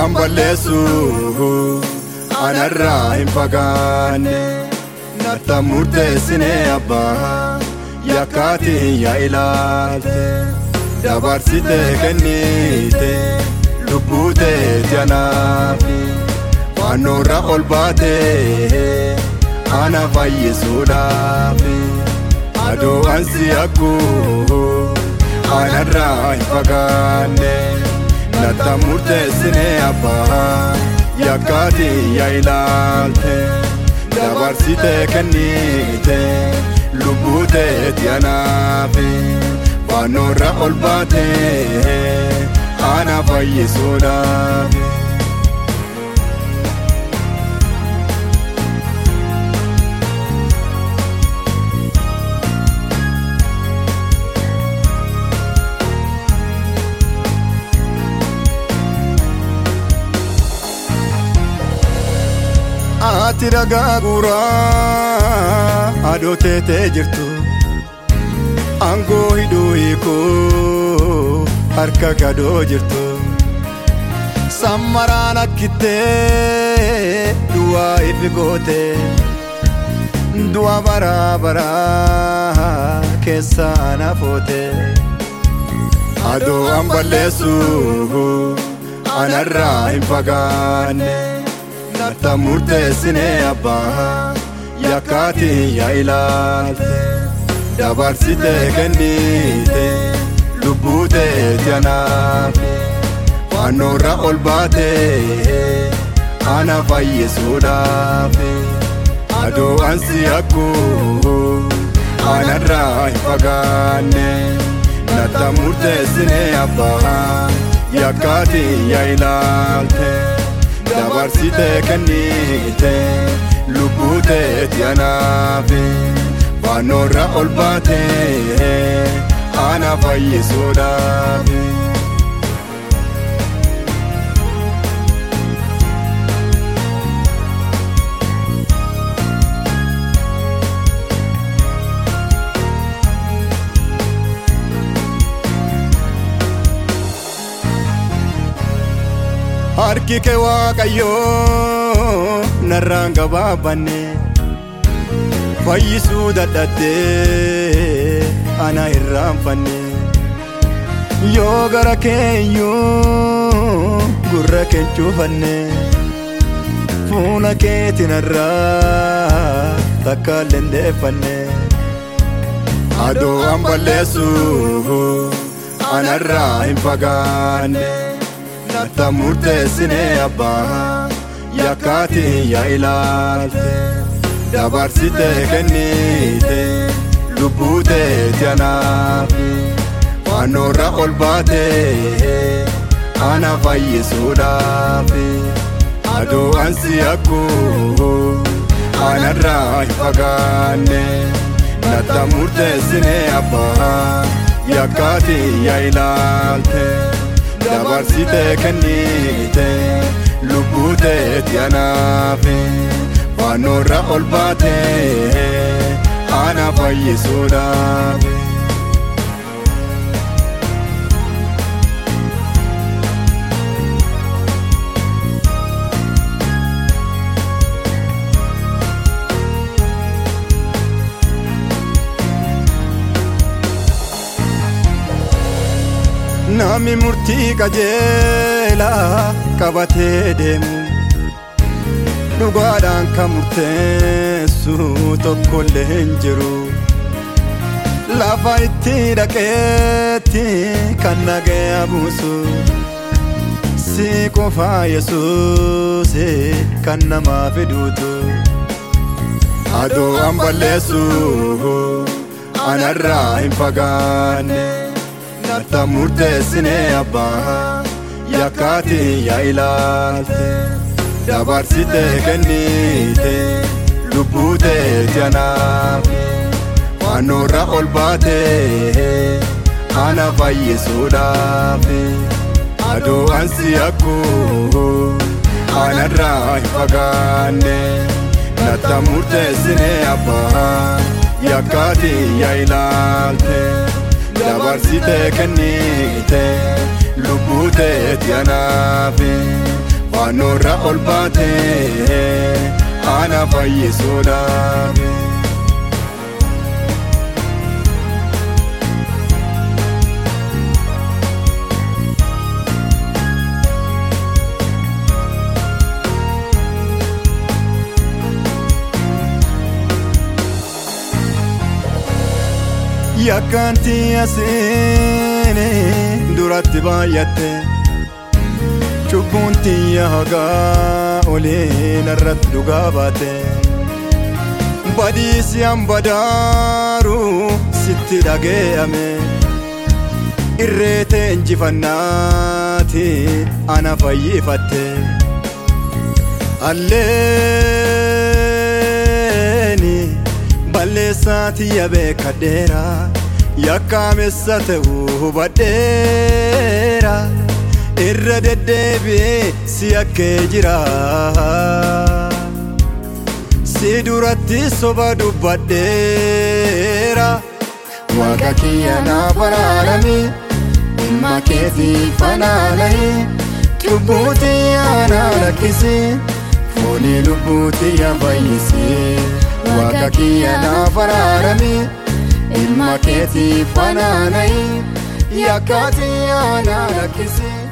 Aduun balleessu anarraa hin fagaanne narta murteessine abbaa yakkaatiin yaa ilaalte dabarsite kennite lubbuu teeti anaafi fannoorra ol baate ana fayyisuudhaafi aduu ansi akkuu anarraa hin fagaanne narta murteessine abbaa yakkaatiin yaa ilaalte dabarsite kennite lubbuu teeti anaafi fannoorra ol baate ana fayyisuudhaafi. Ati dhagaa guuraa adoo teetee jirtu aangoo hidhuu hiikuu harka gadoo jirtu sammaraan akkittee du'aa ifi goote du'a baraa baraa keessaa na foote adoo an balleessu anarraa hin fagaanne. narta murteessine abbaa yakkaatiin yaa ilaalte dabarsite kennite lubbuu teeti anaafi fannoorra ol baate ana fayyisuudhaafi aduu ansi akkuu anarraa hin fagaanne narta murteessine abbaa yakkaatiin yaa ilaalte. dabarsite kennite lubbuu teeti anaafi fannoorra ol baate ana fayyisuudhaafi. harki kee waaqayyoo narraan gabaabanne fayyisuu dadhattee ana irraanfanne yoo gara keenyuu gurra keen cufanne fuula keetiin irraa takka lendeeffanne adoo an balleessu anarraa hin fagaanne. narta murteessine abbaa yakkaatiin yaa ilaalte dabarsite kennite lubbuu teeti anaafi fannoorra ol baate ana fayyisuudhaafi aduu ansi akkuu anarraa hin fagaanne narta murteessine abbaa yakkaatiin yaa ilaalte. dabarsite kennite lubbuu teeti anaafi fannoorra ol baate ana fayyisuudhaafi. Namni murtii qajeelaa qabatee deemu dhugaadhaan kan murteessu tokkollee hin jiru. Lafa itti dhaqeetti kan nagaya buusu si qofaa Yesuus kan namaa fiduutu. Adoo an balleessu anarraa hin fagaanne. narta murteessine abbaa yakkaatiin yaa ilaalte dabarsite kennite lubbuu teeti anaafi fannoorra ol baate ana fayyisuudhaafi aduu ansi akkuu anarraa hin fagaanne narta murteessine abbaa yakkaatiin yaa ilaalte. dabarsite kennite lubbuu teeti anaafi Fannoorra ol baate ana fayyisuudhaaf. Yakkaanti asiine duratti baay'atte cubbuun tiyya hagaa oliin irratti dhugaa baate badiisi hambadaaru sitti dhageeyame irreete injifannaati ana fayyifatte alleeni balleessaati yabeekadheera yakkaamessa ta'uu hubadheera irra deddeebi'ee si akkee jira si duratti soba dubbadheera waaqa kiyya naa baraarami dhimma keetii fanaana'e cubbuuti aanaa lakkisi foonii lubbuuti yaa fayyisee waaqa kiyya naa baraarami dhimma keetii fanaana'e yakkaati aanaa lakkisi.